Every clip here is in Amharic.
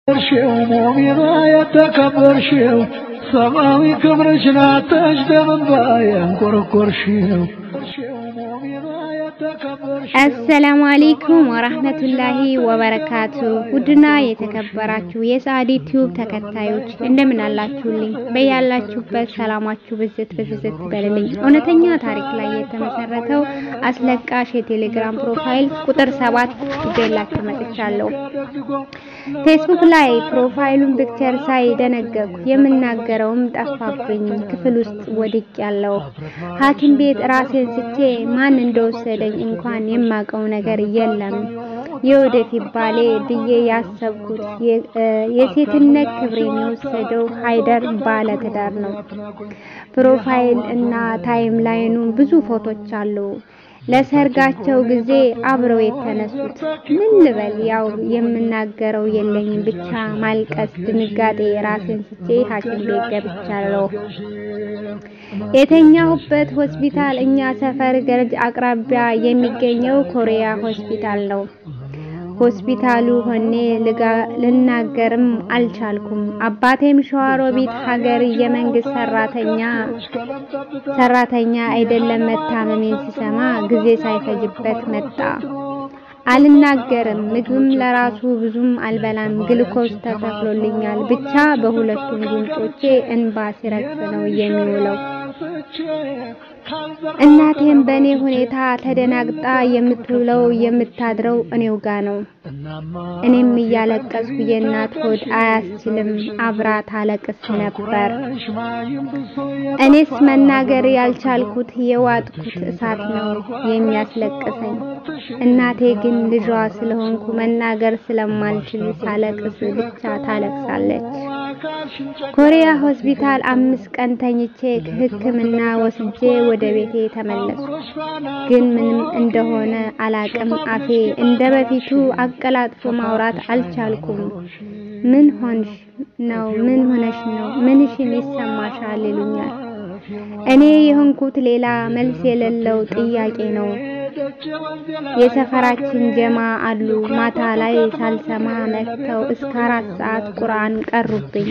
ሽው ሙሚና የተከበርሽው ሰማያዊ ክብርሽን አጥተሽ ደምንባ ያንቆረቆርሽው አሰላሙ አለይኩም ወራህመቱላሂ ወበረካቱ። ውድና የተከበራችሁ የሰዓዲ ቲዩብ ተከታዮች እንደምን አላችሁልኝ? በያላችሁበት ሰላማችሁ ብዝት ብዝት በልልኝ። እውነተኛ ታሪክ ላይ የተመሰረተው አስለቃሽ የቴሌግራም ፕሮፋይል ቁጥር ሰባት ይዤላችሁ መጥቻለሁ። ፌስቡክ ላይ ፕሮፋይሉን ፒክቸር ሳይ ደነገጥኩ። የምናገረውም ጠፋብኝ። ክፍል ውስጥ ወድቅ ያለው ሐኪም ቤት ራሴን ስቼ ማን እንደወሰደኝ እንኳን የማውቀው ነገር የለም። የወደፊት ባሌ ብዬ ያሰብኩት የሴትነት ክብሬን የወሰደው ሀይደር ባለ ትዳር ነው። ፕሮፋይል እና ታይም ላይኑ ብዙ ፎቶች አሉ። ለሰርጋቸው ጊዜ አብረው የተነሱት ምን ልበል፣ ያው የምናገረው የለኝም። ብቻ ማልቀስ፣ ድንጋጤ ራሴን ስቼ ሐኪም ቤት ገብቻለሁ። የተኛሁበት ሆስፒታል እኛ ሰፈር ገርጅ አቅራቢያ የሚገኘው ኮሪያ ሆስፒታል ነው። ሆስፒታሉ ሆኔ ልናገርም አልቻልኩም። አባቴም ሸዋሮቢት ሀገር የመንግስት ሰራተኛ ሰራተኛ አይደለም። መታመሜን ሲሰማ ጊዜ ሳይፈጅበት መጣ። አልናገርም። ምግብም ለራሱ ብዙም አልበላም። ግልኮስ ተተክሎልኛል። ብቻ በሁለቱም ጉንጮቼ እንባ ሲረግፍ ነው የሚውለው። እናቴም በእኔ ሁኔታ ተደናግጣ የምትውለው የምታድረው እኔው ጋ ነው። እኔም እያለቀስኩ የእናት ሆድ አያስችልም፣ አብራ ታለቅስ ነበር። እኔስ መናገር ያልቻልኩት የዋጥኩት እሳት ነው የሚያስለቅሰኝ። እናቴ ግን ልጇ ስለሆንኩ መናገር ስለማልችል ሳለቅስ ብቻ ታለቅሳለች። ኮሪያ ሆስፒታል አምስት ቀን ተኝቼ ሕክምና ወስጄ ወደ ቤቴ ተመለስኩ። ግን ምንም እንደሆነ አላቅም። አፌ እንደ በፊቱ አቀላጥፎ ማውራት አልቻልኩም። ምን ሆንሽ ነው? ምን ሆነሽ ነው? ምንሽን ይሰማሻል? ይሉኛል። እኔ የሆንኩት ሌላ መልስ የሌለው ጥያቄ ነው። የሰፈራችን ጀማ አሉ። ማታ ላይ ሳልሰማ መጥተው እስከ አራት ሰዓት ቁርአን ቀሩብኝ።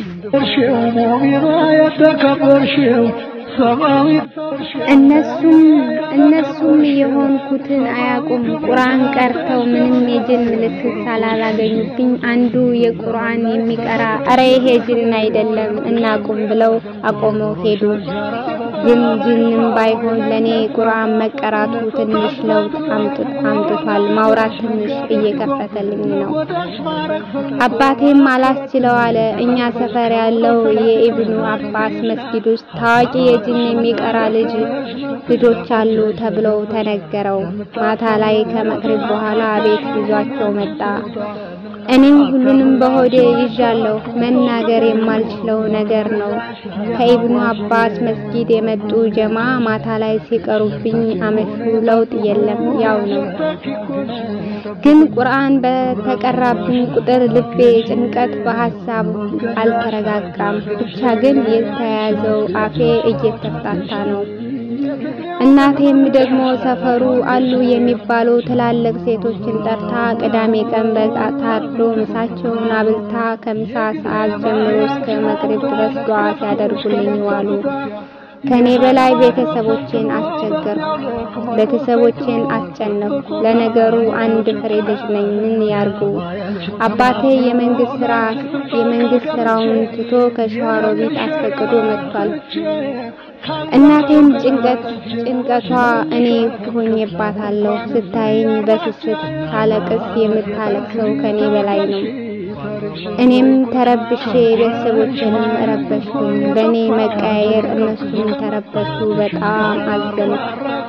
እነሱም እነሱም የሆንኩትን አያውቁም። ቁርአን ቀርተው ምንም የጅን ምልክት ሳላላገኙብኝ አንዱ የቁርአን የሚቀራ አረ ይሄ ጅን አይደለም እናቁም ብለው አቆመው ሄዱ። ግን ጅንም ባይሆን ለኔ ቁርአን መቀራቱ ትንሽ ለውጥ አምጥቷል። ማውራት ትንሽ እየከፈተልኝ ነው። አባቴም አላስችለው አለ። እኛ ሰፈር ያለው የኢብኑ አባስ መስጊድ ውስጥ ታዋቂ የጅን የሚቀራ ልጅ ልጆች አሉ ተብለው ተነገረው። ማታ ላይ ከመቅሪብ በኋላ ቤት ይዟቸው መጣ። እኔም ሁሉንም በሆዴ ይዣለሁ። መናገር የማልችለው ነገር ነው። ከኢብኑ አባስ መስጊድ የመጡ ጀማ ማታ ላይ ሲቀሩብኝ አመሹ። ለውጥ የለም፣ ያው ነው። ግን ቁርአን በተቀራብኝ ቁጥር ልቤ ጭንቀት በሀሳብ አልተረጋጋም። ብቻ ግን የተያዘው አፌ እየተፍታታ ነው። እናቴም ደግሞ ሰፈሩ አሉ የሚባሉ ትላልቅ ሴቶችን ጠርታ ቅዳሜ ቀን በግ ታርዶ ምሳቸውን አብልታ ከምሳ ሰዓት ጀምሮ እስከ መቅሪብ ድረስ ዱዓ ሲያደርጉልኝ ዋሉ። ከኔ በላይ ቤተሰቦቼን አስቸገርኩ፣ ቤተሰቦቼን አስጨነቅኩ። ለነገሩ አንድ ፍሬ ልጅ ነኝ፣ ምን ያርጉ? አባቴ የመንግስት ስራ የመንግስት ስራውን ትቶ ከሸዋሮቢት አስፈቅዶ መጥቷል። እናቴም ጭንቀት ጭንቀቷ እኔ ሆኜባታለሁ። ስታየኝ በስስት ሳለቅስ የምታለቅሰው ከኔ በላይ ነው። እኔም ተረብሼ ቤተሰቦችንም ረበሽኩኝ። በእኔ መቀያየር እነሱም ተረበሹ። በጣም አዘንኩ።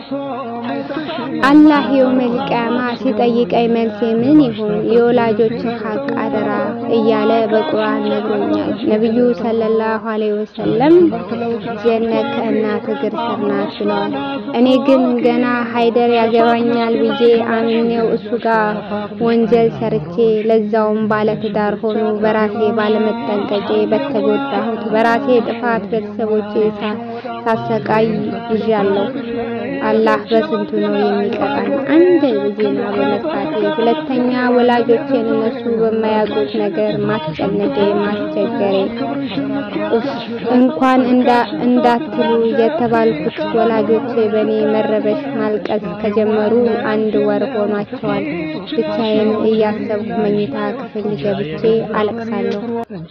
አላህ የውመል ቂያማ ሲጠይቀኝ መልሴ ምን ይሁን? የወላጆችን ሀቅ አደራ እያለ በቁርአን ነግሮኛል። ነብዩ ሰለላሁ ዐለይሂ ወሰለም ጀነት ከእናት እግር ስር ናት ብለዋል። እኔ ግን ገና ሀይደር ያገባኛል ብዬ አምኜው እሱ ጋር ወንጀል ሰርቼ ለዛውም ባለትዳር ሆኖ በራሴ ባለመጠንቀቄ በተጎዳሁት በራሴ ጥፋት ቤተሰቦቼ ሳሰቃይ ይዣለሁ። አላህ በስንቱ ነው የሚቀጣን። አንድ ዜና በመስራቴ፣ ሁለተኛ ወላጆቼን እነሱ በማያውቁት ነገር ማስጨነቄ ማስቸገሬ። ኡፍ እንኳን እንዳትሉ የተባልኩት ወላጆቼ በእኔ መረበሽ ማልቀስ ከጀመሩ አንድ ወር ሆኗቸዋል። ብቻዬን እያሰብኩ መኝታ ክፍል ገብቼ አለቅሳለሁ።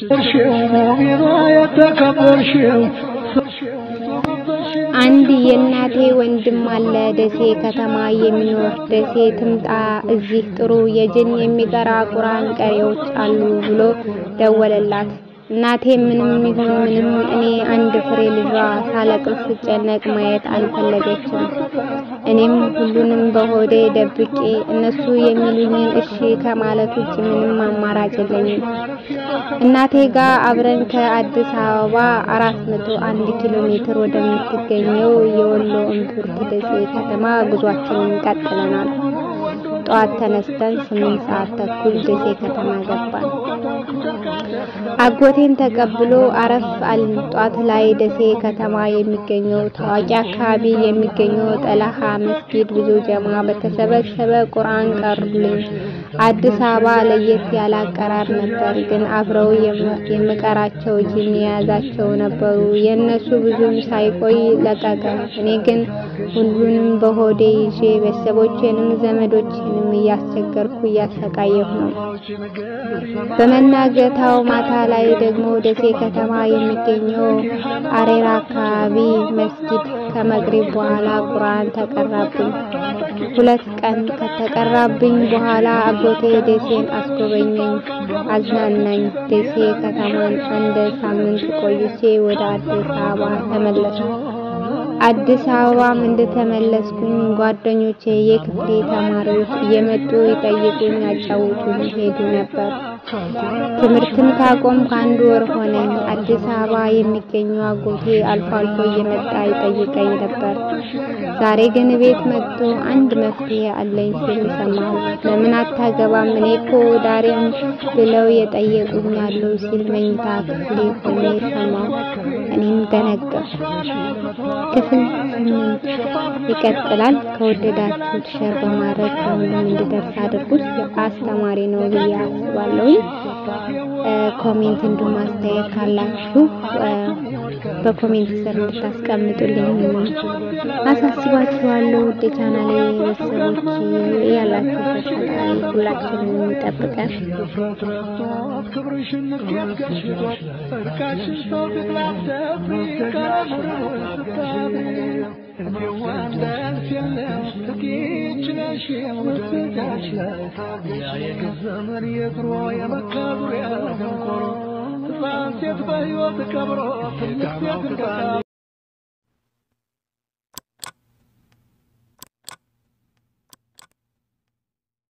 አንድ የእናቴ ወንድም አለ ደሴ ከተማ የሚኖር ደሴ ትምጣ እዚህ ጥሩ የጅን የሚቀራ ቁርአን ቀሪዎች አሉ ብሎ ደወለላት። እናቴ ምንም ይሁን ምንም እኔ አንድ ፍሬ ልጇ ሳለቅስ ስጨነቅ ማየት አልፈለገችም። እኔም ሁሉንም በሆዴ ደብቄ እነሱ የሚሉኝን እሺ ከማለት ውጭ ምንም አማራጭ የለኝም። እናቴ ጋር አብረን ከአዲስ አበባ አራት መቶ አንድ ኪሎ ሜትር ወደምትገኘው የወሎ እምብርት ደሴ ከተማ ጉዟችንን ቀጥለናል። ጠዋት ተነስተን ስምንት ሰዓት ተኩል ደሴ ከተማ ገባን። አጎቴን ተቀብሎ አረፍ አልን። ጧት ላይ ደሴ ከተማ የሚገኘው ታዋቂ አካባቢ የሚገኘው ጠለሃ መስጊድ ብዙ ጀማ በተሰበሰበ ቁርአን ቀሩልኝ። አዲስ አበባ ለየት ያለ አቀራር ነበር፣ ግን አብረው የምቀራቸው ጂን የያዛቸው ነበሩ። የእነሱ ብዙም ሳይቆይ ለቀቀ። እኔ ግን ሁሉንም በሆዴ ይዤ ቤተሰቦቼንም ዘመዶቼንም እያስቸገርኩ እያሰቃየሁ ነው። በመናገታው ማታ ላይ ደግሞ ደሴ ከተማ የሚገኘው አሬራ አካባቢ መስጊድ ከመግሪብ በኋላ ቁርአን ተቀራብኝ። ሁለት ቀን ከተቀራብኝ በኋላ አጎቴ ደሴን አስጎበኘኝ፣ አዝናናኝ። ደሴ ከተማን አንድ ሳምንት ቆይቼ ወደ አዲስ አበባ ተመለስኩ። አዲስ አበባም እንደተመለስኩኝ ጓደኞቼ የክፍሌ ተማሪዎች እየመጡ ይጠይቁኝ፣ ያጫውቱኝ ሄዱ ነበር። ትምህርትን ካቆምኩ አንድ ወር ሆነኝ። አዲስ አበባ የሚገኘው አጎቴ አልፎ አልፎ እየመጣ ይጠይቀኝ ነበር። ዛሬ ግን ቤት መጥቶ አንድ መፍትሄ አለኝ ሲል ሰማሁ። ለምን አታገባም? እኔ እኮ ዳሬም ብለው የጠየቁኝ አሉ ሲል መኝታ ክፍሌ ሆኜ ሰማሁ። እኔም ደነገጥኩ። ክፍል ስምንት ይቀጥላል። ከወደዳችሁት ሸር በማድረግ ከሁሉም እንዲደርስ አድርጉት። አስተማሪ ነው ብዬ አስባለሁ። ኮሜንት እንዲሁም አስተያየት ካላችሁ በኮሜንት ስር እንድታስቀምጡልኝ አሳስባችኋለሁ። ውድ ቻናሌ ቤተሰቦች ያላችሁበት ፈጣሪ ሁላችንን የሚጠብቀን ዘመን የድሮ የመካዙሪያ ደንቆሮ ሕፃን ሴት በሕይወት ቀብሮ ትንሽ ሴት